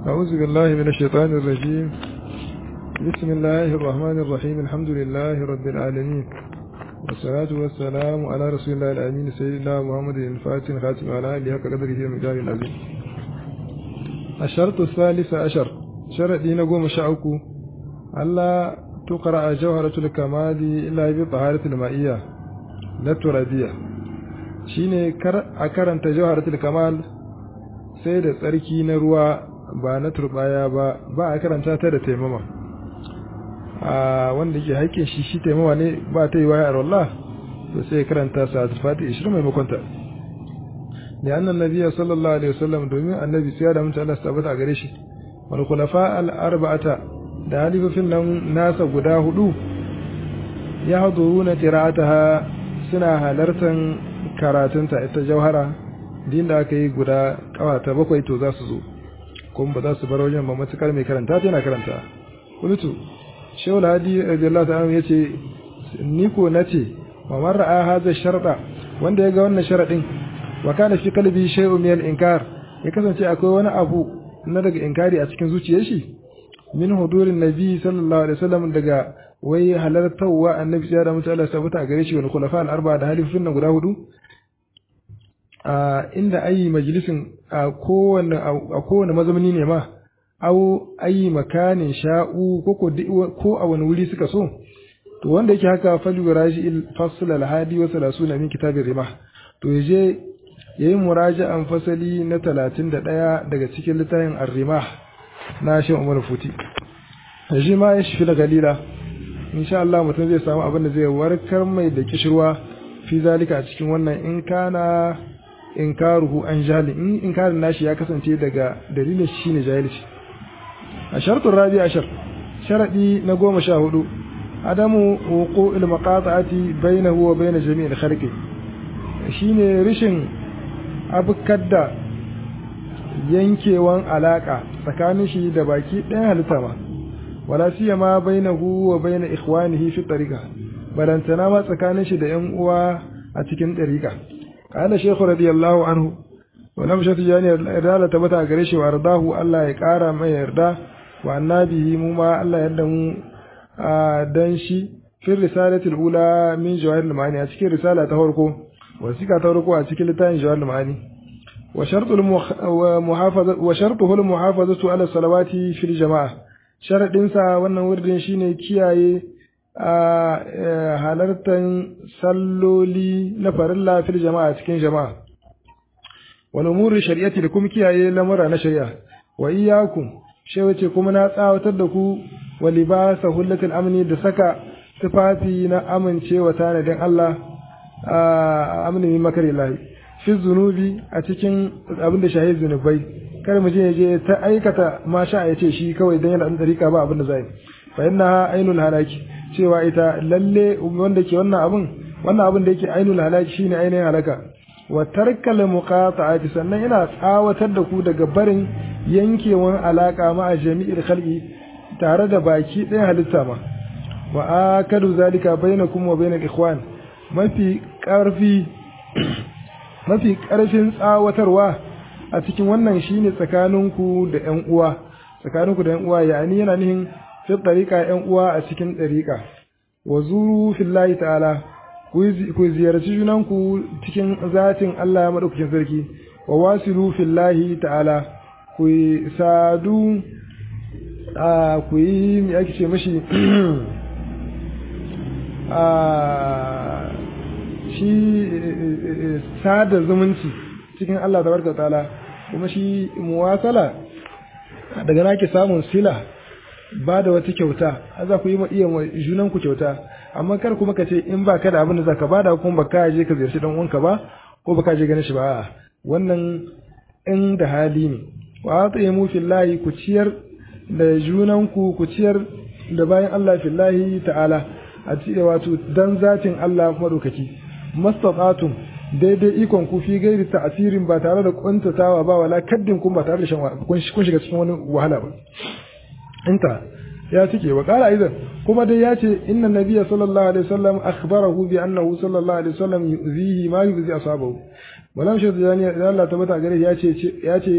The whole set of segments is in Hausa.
أعوذ بالله من الشيطان الرجيم بسم الله الرحمن الرحيم الحمد لله رب العالمين والصلاة والسلام على رسول الله الأمين سيدنا محمد الفاتح الخاتم على آله حق قدره ومقداره العظيم الشرط الثالث عشر شرط دين قوم شعوكو ألا تقرأ جوهرة الكمال إلا بطهارة المائية لا ترابية shine kar a karanta jawharatul kamal sai da tsarki na ruwa ba na turbaya ba ba a karanta ta da taimama a wanda ke haƙƙin shi shi taimama ne ba ta yi waya Allah to sai karanta sa fati 20 maimakon ta da annan nabiya sallallahu alaihi wasallam domin annabi sai da mutum Allah tabbata gare shi wal khulafa al arba'ata da halifofin nan nasa guda hudu ya haduruna qira'ataha suna halartan karatunta ita jauhara din da aka yi guda kawata bakwai to za su zo kuma ba za su bar wajen ba matukar mai karanta ta yana karanta kultu shehu hadi radiyallahu ta'ala yace ni ko nace wa man ra'a hadha sharda wanda ya ga wannan sharadin wa kana fi qalbi shay'un min al-inkar ya kasance akwai wani abu na daga inkari a cikin zuciyar shi min hudurin nabi sallallahu alaihi wasallam daga wai halartarwa annabi ya da mutu Allah sabata gare shi wani khulafa al-arba da halifin nan guda hudu a inda ayi majalisin a kowane a kowane mazamani ne ma au ayi makanin sha'u ko ko a wani wuri suka so to wanda yake haka falu raji fasl al-hadi wa 30 min kitabir rimah to yaje yayi muraja'an fasali na 31 daga cikin littafin ar-rimah na shi Umar Futi shi ma ya shi da galila insha Allah mutum zai samu abin da zai warkar mai da kishirwa fi zalika a cikin wannan in kana inkaruhu an jahili in inkarin nashi ya kasance daga dalilin shi ne jahilci a shartun rabi ashar sharadi na goma sha hudu adamu wuqu il maqata'ati bainahu wa bain jami'il khalqi shine rishin abukadda yankewan alaka tsakanin shi da baki ɗayan halitta ma wala siyama bainahu wa bain ikhwanihi fi tariqa balantana ma tsakanin shi da yan uwa a cikin tariqa qala shaykh radiyallahu anhu wa lam shati jani irda ta bata gare shi wa ardahu Allah ya kara mai yarda wa annabihi mu ma Allah yarda mu dan shi fi risalatil ula min jawahir al-ma'ani a cikin risala ta farko wasika ta farko a cikin littafin jawahir al-ma'ani wa shartul muhafaza wa shartuhu al-muhafazatu ala salawati fil jama'a sharaɗinsa wannan wurin shine kiyaye a halartar salloli na farilla fil jama'a cikin jama'a wal umuri shari'ati da kuma kiyaye lamura na shari'a wa iyyakum shi wace kuma na tsawatar da ku wa libasa hullatul amni da saka tufafi na amincewa tanadin Allah a amni min makari lahi fi zunubi a cikin abin da shahid zunubai kar mu je ya je ta aikata ma sha ya ce shi kawai dan yana dan dariƙa ba abin da zai fa inna ainul halaki cewa ita lalle wanda ke wannan abin wannan abin da yake ainul halaki shine ainihin halaka wa tarkal muqata'ati sannan ina tsawatar da ku daga barin yankewan alaka ma a jami'il khalqi tare da baki ɗaya halitta ma wa akadu zalika bainakum wa bainal ikhwan mafi ƙarfi mafi ƙarfin tsawatarwa a cikin wannan shine tsakaninku da ƴan uwa tsakaninku da ƴan uwa yani yana nihin fi tariqa ƴan uwa a cikin tariqa wa zuru fillahi ta'ala ku ziyarci junanku cikin zatin Allah madaukakin sarki wa wasilu fillahi ta'ala ku sadu a ku yi me ake ce mashi a shi sada zumunci cikin Allah tabaraka ta'ala kuma shi muwasala daga nake samun sila ba da wata kyauta za ku yi iya junan ku kyauta amma kar kuma ka ce in ba ka da abin da zaka bada kuma ba ka je ka ziyarci dan uwanka ba ko ba ka je ganin shi ba wannan in da hali ne wa atimu fillahi ku ciyar da junan ku ku ciyar da bayan Allah fillahi ta'ala a cikin wato dan zatin Allah madaukaki mastata'tum daidai ikon ku fi gairi ta'asirin ba tare da kuntatawa ba wala kaddin kun ba tare da shan kun shiga cikin wani wahala ba inta ya cike wa qala aidan kuma dai ya ce inna nabiyya sallallahu alaihi wasallam akhbarahu bi annahu sallallahu alaihi wasallam yuzihi ma yuzi ashabahu walam shi zani Allah tabbata gare ya ce ya ce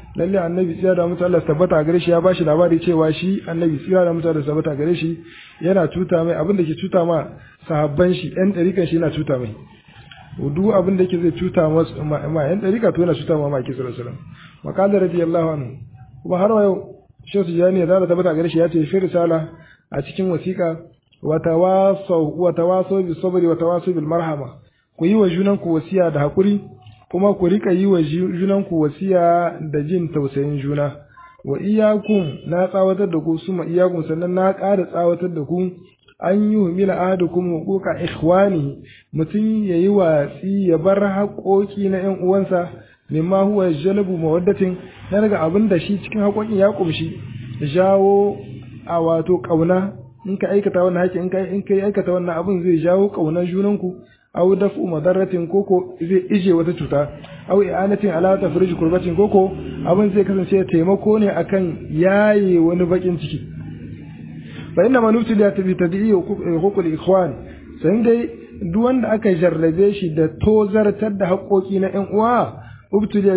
lalle annabi tsira da mutu Allah tabbata gare shi ya bashi labari cewa shi annabi tsira da mutu Allah tabbata gare shi yana cuta mai abin da ke cuta ma sahabban shi yan dariƙan shi yana cuta mai duk abin da yake zai cuta ma yan dariƙa to yana cuta ma maki sallallahu alaihi wasallam maqala radiyallahu anhu kuma har yau shehu tijani da tabbata gare shi ya ce fi risala a cikin wasiƙa wa tawasaw wa tawasaw bis sabri wa tawasaw bil marhama ku yi wa junanku wasiya da hakuri kuma ku rika yi wa junanku wasiya da jin tausayin juna wa iyakum na tsawatar da ku suma iyakum sannan na ƙara tsawatar da ku an yi humila ahadukum huquqa ikhwani mutum yayi watsi ya bar haƙoƙi na ƴan uwansa mimma huwa jalbu mawaddatin na daga abin da shi cikin haƙoƙin ya kumshi jawo a wato ƙauna in ka aikata wannan haƙi in ka in ka aikata wannan abin zai jawo ƙaunar junanku aw daf'u madaratin koko zai ije wata cuta aw i'anatin ala tafrij kurbatin koko abin zai kasance taimako ne akan yaye wani bakin ciki fa inna man utila bi tad'i huququl ikhwan sai dai duk wanda aka jarrabe shi da tozartar da haƙoƙi na ƴan uwa ubtuliya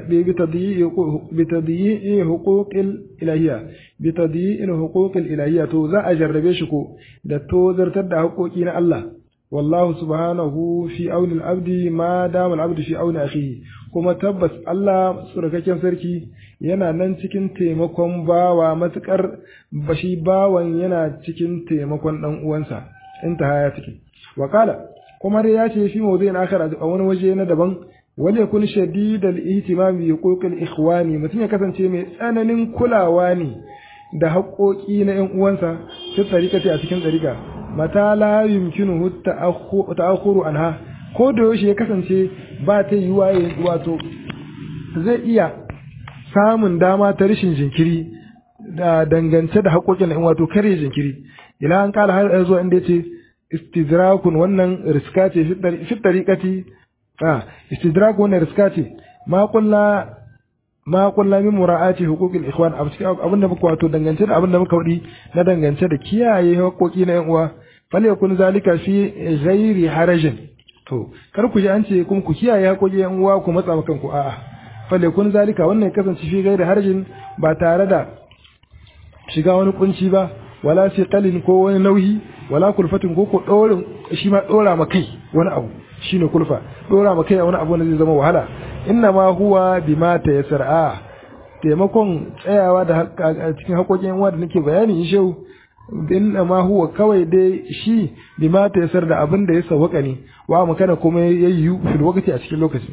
bi tadyi huquqil ilahiyya bi tadyi huquqil ilahiyya to za a jarrabe shi ko da tozartar da haƙoƙi na Allah والله سبحانه في أون العبد ما دام العبد في أون أخيه kuma tabbas Allah surakakken sarki yana nan cikin taimakon bawa matukar bashi bawan yana cikin taimakon dan uwansa intaha ya take wakala kuma dai ya ce fi mawdu'in akhar a wani waje na daban wal yakun shadidal ihtimam bi huquqil ikhwani mutum ya kasance mai tsananin kulawa ne da haƙoƙi na ƴan uwansa ta tsarikati a cikin tsarika mata la yumkinuhu ta'akhuru anha ko da yaushe ya kasance ba ta yi waye wato zai iya samun dama ta rashin jinkiri da dangance da haƙoƙin in wato kare jinkiri ila an kala har zuwa inda yace istidrakun wannan riska ce fi tariqati ah istidrak wannan riska ce ma kullu ma kullu min mura'ati huquqil ikhwan abinda muka wato dangance da abinda muka wadi na dangance da kiyaye haƙoƙi na yan uwa falyakun zalika fi ghairi harajin to kar ku ji an ce kuma ku kiyaye haƙoƙi yan uwa ku matsa maka ku a'a falyakun zalika wannan kasance fi ghairi harajin ba tare da shiga wani kunci ba wala fi qalin ko wani nauyi wala kulfatin ko ko dorin shi ma dora ma kai wani abu shine kulfa dora ma kai wani abu wanda zai zama wahala inna ma huwa bima tayassara taimakon tsayawa da cikin haƙoƙin yan uwa da nake bayani in shehu inna ma huwa kawai dai shi bima ta yasar da abin da ya sawaka ne wa makana kuma ya yi fil waqti a cikin lokaci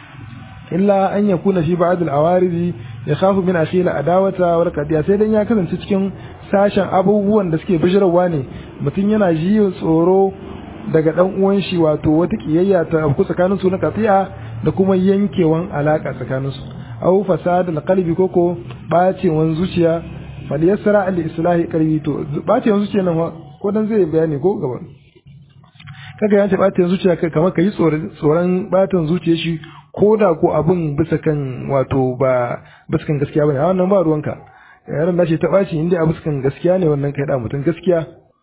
illa an yakuna fi ba'd al awaridi ya khafu min akhila adawata wa qadiya sai dan ya kasance cikin sashen abubuwan da suke bijirarwa ne mutum yana ji tsoro daga dan uwan shi wato wata kiyayya ta ku tsakanin su na qati'a da kuma yankewan alaka tsakanin su aw fasad al qalbi koko bacewan zuciya falyassara al islahi qalbi to bacewan zuciya nan ko dan zai bayani ko gaba kaga yace bacewan zuciya kai kamar kai tsoron tsoron batan zuciya shi ko da ko abin bisa kan wato ba bisa kan gaskiya bane a wannan ba ruwanka yaran da shi ta baci inda a bisa kan gaskiya ne wannan kai da mutum gaskiya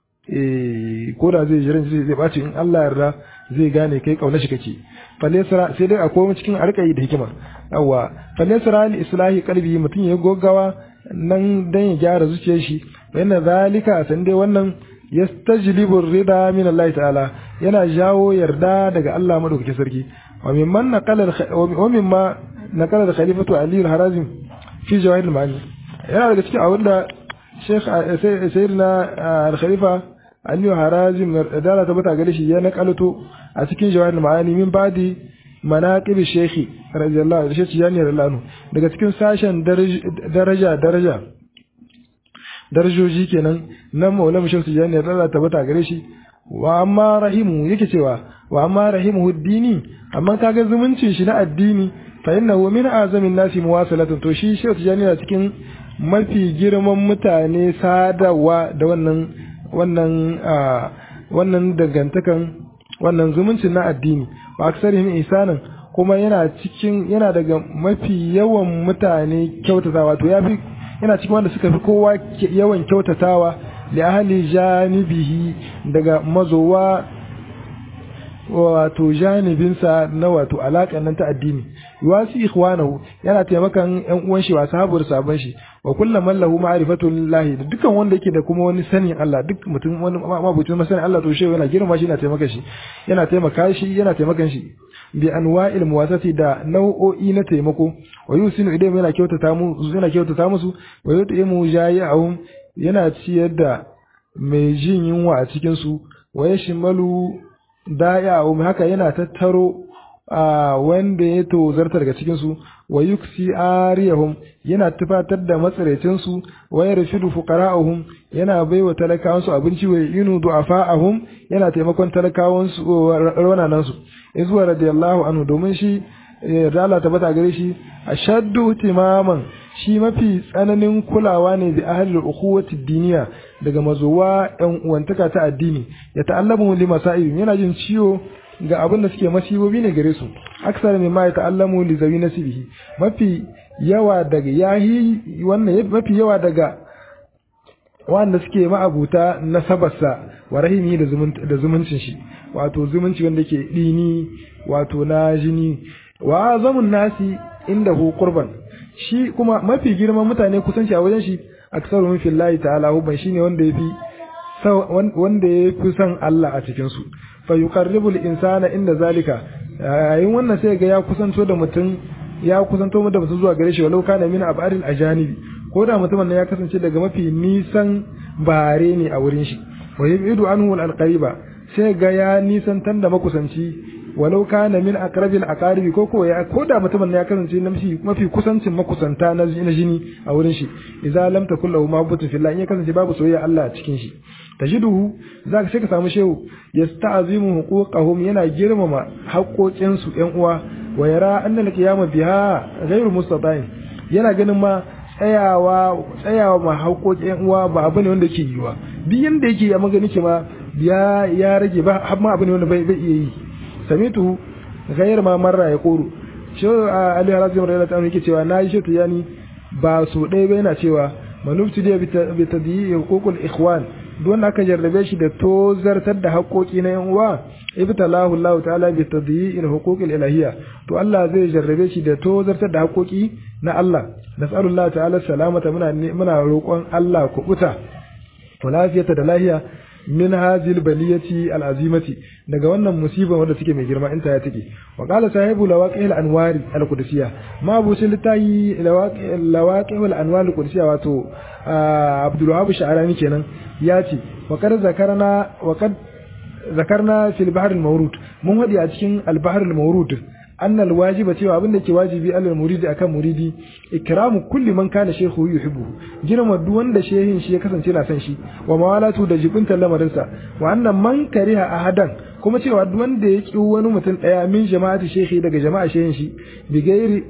eh ko da zai jiran zai zai baci in Allah yarda zai gane kai kauna shi kake falesara sai dai akwai cikin arkai da hikima yawa falesara al islahi qalbi mutum ya goggawa nan dan ya gyara zuciyar shi yana zalika san dai wannan yastajlibu rida min Allah ta'ala yana jawo yarda daga Allah madaukakin sarki wa mimman naqala wa mimma naqala da khalifatu Ali al-Harazim fi jawahir al-ma'ani yana daga cikin abin da Sheikh Sayyidina al-Khalifa Ali al-Harazim da ta bata gare shi ya naqalato a cikin jawahir al-ma'ani min badi manaqib Sheikh radiyallahu anhu Sheikh Jani radiyallahu anhu daga cikin sashen daraja daraja darajoji kenan na maulama Sheikh Jani radiyallahu ta bata gare shi wa amma rahimu yake cewa wa amma rahimu dini amma kaga zumuncin shi na addini fa innahu min azamin nasi muwasalatun to shi Sheikh Tijani na cikin mafi girman mutane sadawa da wannan wannan wannan dangantakan wannan zumuncin na addini wa aksarihim isanan kuma yana cikin yana daga mafi yawan mutane kyautatawa to yafi yana cikin wanda suka fi kowa yawan kyautatawa li ahli janibihi daga mazowa wato janibinsa na wato alaƙan nan ta addini yuwasi ikhwanahu yana taimakan ƴan uwan shi wa sahabar sabon shi wa kullum man lahu ma'rifatullahi da dukkan wanda yake da kuma wani sanin Allah duk mutum wani mabucin masanin Allah to shehu yana girma shi yana taimaka shi yana taimaka shi yana taimakan shi bi anwa'il muwasati da nau'o'i na taimako wa yusinu idan yana kyautata mu yana kyautata musu wa yutimu jayi'ahum yana ciyar da mai jin yunwa a cikin su wa yashmalu da'ihum haka yana tattaro a wanda ya tozarta daga cikin su wa yuksi ariyahum yana tufatar da matsaraicin su wa yarshidu fuqara'ahum yana baiwa talakawan su abinci wa yinu du'afa'ahum yana taimakon talakawan su raunanan su izuwa radiyallahu anhu domin shi yarda Allah tabbata gare shi ashaddu timaman shi mafi tsananin kulawa ne bi ahli ukhuwati diniya daga mazuwa yan uwantaka ta addini ya ta'allamu li masaib yana jin ciwo ga abin da suke masibobi ne gare su aksar mai ma ya ta'allamu li zawi nasibihi mafi yawa daga yahi wannan mafi yawa daga wanda suke ma'abuta nasabarsa wa rahimi da zumuncin shi wato zumunci wanda ke dini wato na jini wa zamun nasi inda hu qurban shi kuma mafi girman mutane kusanci a wajen shi aksaru fillahi ta'ala hubban shine wanda yafi wanda yafi son Allah a cikin su fa yuqarribul insana inda zalika yayin wannan sai ga ya kusanto da mutum ya kusanto da mutum zuwa gare shi walau kana min abadil ajanibi ko da mutumin nan ya kasance daga mafi nisan bare ne a wurin shi wa yubidu anhu al qariba sai ga ya nisantar da makusanci walau kana min aqrabil aqaribi ko ko ya ko da mutumin ya kasance na mafi kusancin makusanta na jini a wurin shi idza lam takul lahu ma'budun fillah in ya kasance babu soyayya Allah a cikin shi tajiduhu zaka sai ka samu shehu yasta'zimu huquqahum yana girmama haƙoƙin su ƴan uwa wa yara annal qiyama biha ghairu mustata'in yana ganin ma tsayawa tsayawa ma haƙoƙin ƴan uwa ba abu ne wanda ke yiwa duk yanda yake ya magani ke ma ya ya rage ba har ma abu ne wanda bai bai iya yi samitu ghayr ma marra ya qulu shi Ali Harazim radiyallahu anhu yake cewa nayi shi yani ba so ɗaya ba yana cewa manufti da bi tadyi huququl ikhwan don aka jarrabe shi da tozartar da haƙoƙi na yan uwa ibtalahu Allah ta'ala bi tadyi'il huquqil ilahiyya to Allah zai jarrabe shi da tozartar da haƙoƙi na Allah nas'alullah ta'ala salamata muna muna roƙon Allah kubuta wa lafiyata da lahiya min hazil baliyati al'azimati daga wannan musiba wanda suke mai girma inta ya take wa qala sahibu lawaqi al-anwari al-qudusiyya ma bu shi litayi lawaqi al-anwar al-qudusiyya wato Abdul Wahab Sha'rani kenan ya ce wa kad zakarna wa kad zakarna fil bahr al-mawrud mun wadi a cikin al-bahr al-mawrud أن الواجب cewa abin da ke wajibi alal muridi akan muridi ikramu kulli man kana shehu yuhibbu girma duk wanda shehin shi ya kasance na san shi wa mawalatu da jibinta lamarinsa wa annan man kariha ahadan kuma cewa duk wanda ya ki wani mutum daya min jama'ati shehi daga jama'a shehin shi bigairi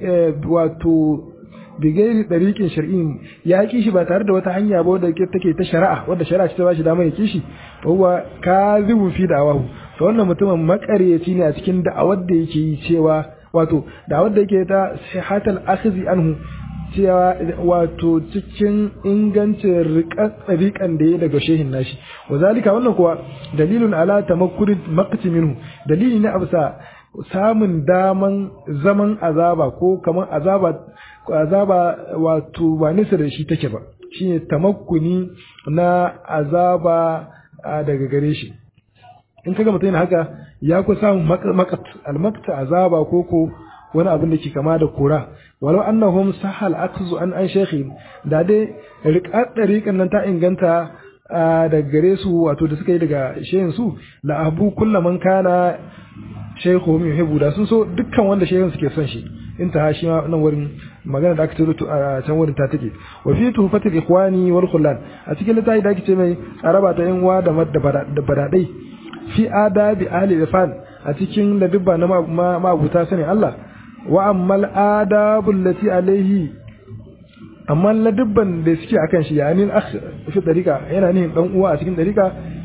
wato bigairi dariqin shar'in ya ki shi ba tare da wata hanya ba wadda take ta shari'a wadda shari'a ce ta bashi dama ya ki shi huwa kazibu fi da'awahu to wannan mutumin makaryaci ne a cikin da'awar da yake yi cewa wato da'awar da yake ta sihatal akhzi anhu cewa wato cikin ingancin riƙan da ya daga shehin nashi wa zalika wannan kuwa dalilun ala tamakkuri maqti minhu dalili ne absa samun daman zaman azaba ko kamar azaba azaba wato ba nisa da shi take ba shine tamakkuni na azaba daga gare shi in kaga mutum yana haka ya ku samun makat almakta azaba ko ko wani abin da ke kama da kura walau annahum sahal akzu an an shekhi da dai riƙar ɗariƙan nan ta inganta daga gare su wato da suka yi daga shehin su la abu kullaman kana shehu mai hibu da sun so dukkan wanda shehin suke son shi in ta shi nan wurin magana da aka ce a can wurin ta take wa fi tuhfatil ikhwani wal khullan a cikin littafi da ake ce mai araba ta yan uwa da badadai fi adabi ahli irfan a cikin ladubba na mabuta sani Allah wa ammal adabul lati alaihi amma ladubban da suke akan shi yani akh fi dariqa yana ne dan uwa a cikin dariqa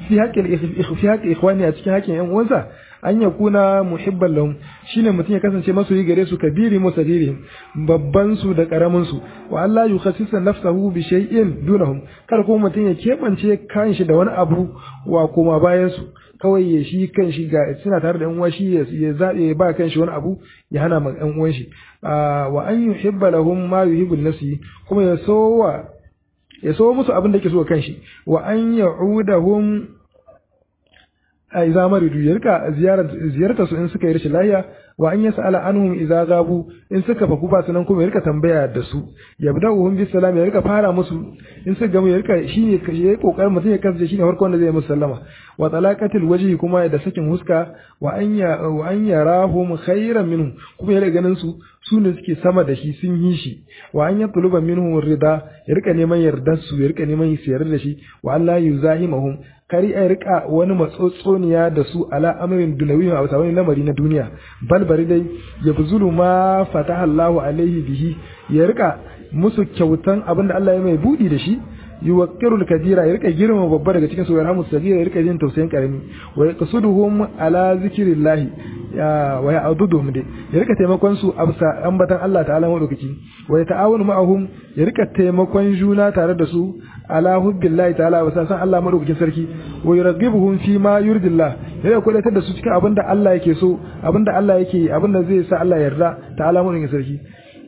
fi haqqi fi haqqi ikhwani a cikin haƙƙin ƴan uwansa an ya kuna muhibban lahum shine mutum ya kasance masoyi gare su kabiri musagiri babban su da karamin su wa Allah yukhassisa nafsahu bi shay'in dunahum kar kuma mutum ya kebance kanshi da wani abu wa kuma bayan su kawai ya shi kanshi ga suna tare da yan uwa shi ya zabe ba kanshi wani abu ya hana ma yan uwan shi wa an yuhibba lahum ma yuhibbu nafsi kuma ya sowa ya so musu abin da yake so kanshi wa an ya'udahum a iza maridu ya rika ziyartar su in suka yi rashin lahiya wa an yas'ala anhum idza gabu in suka faku ba sunan kuma ya rika tambaya da su yabda'uhum bis salam ya rika fara musu in suka gamu ya rika shine ya yi kokarin mutum ya kasance shine farkon da zai musu sallama wa talaqatil wajhi kuma da sakin huska wa an ya wa an yarahum khairan minhum kuma ya rika ganin su su ne suke sama da shi sun yi shi wa an yatluba minhum rida ya rika neman yardar su ya rika neman su yarda da shi wa Allah yuzahimahum kari a rika wani matsotsoniya da su ala amrin dunawi a wata wani lamari na duniya bal bari dai ya buzulu ma fataha Allahu alaihi bihi ya rika musu kyautan abinda Allah ya mai budi da shi yuwaqqirul kabira ya rika girma babba daga cikin su yarhamu sagira ya rika jin tausayin karami wa yaqsuduhum ala zikrillah ya wa ya'duduhum dai ya rika taimakon su absa ambatan Allah ta'ala madaukaki wa ta'awunu ma'ahum ya rika taimakon juna tare da su ala hubbillahi ta'ala wa san Allah madaukakin sarki wa yurghibuhum fi ma yurdillah ya rika kudatar da su cikin abinda Allah yake so abinda Allah yake abinda zai sa Allah yarda ta'ala madaukakin sarki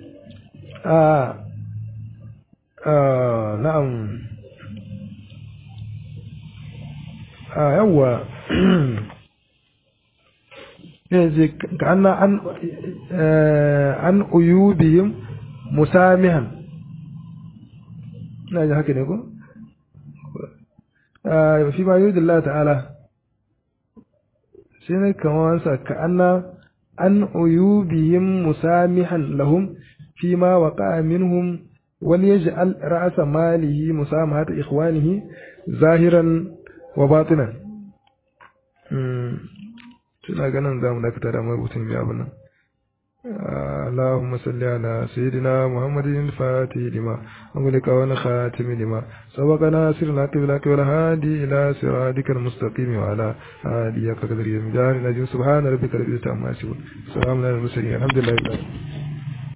ah na'am a yawa yanzu ka anna an an uyubihim musamihan ina ji haka ne ko fi ma yi Allah ta'ala sai ne kamar wansa ka anna an uyubihim musamihan lahum fi ma waqa minhum وليجعل رأس ماله مسامحة إخوانه ظاهرا وباطنا tuna ganin za mu dakata da marubutun ya abu nan اللهم صل على سيدنا محمد الفاتح لما أملك ونخاتم لما سبقنا سرنا قبلك والهادي إلى صراطك المستقيم وعلى آله قدر يمدار نجم سبحان ربك رب العزة عما يصفون سلام على المرسلين الحمد لله